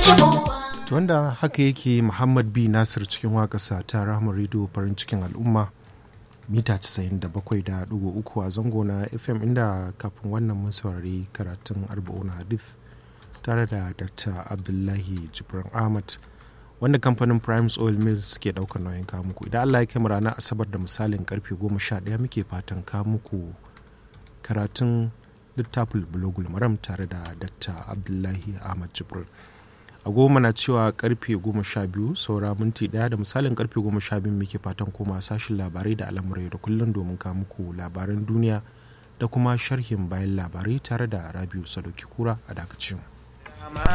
wanda haka yake muhammad b nasir cikin waƙasa ta rahama rediyo farin cikin al'umma mita 97.3 a zango na fm inda kafin wannan mun saurari karatun arba'una hadith tare da dr abdullahi jibran ahmad wanda kamfanin primes oil mills ke daukar nauyin kamuku idan allah ya kai ranar asabar da misalin karfe 11 muke fatan kamuku karatun littafin bulogul maram tare da dr abdullahi ahmad jibran a goma na cewa karfe goma sha biyu saura minti daya da misalin karfe goma sha biyu muke fatan koma sashin labarai da al'amurai da kullum domin kawo muku labaran duniya da kuma sharhin bayan labarai tare da rabiu sadoki kura a dakacin.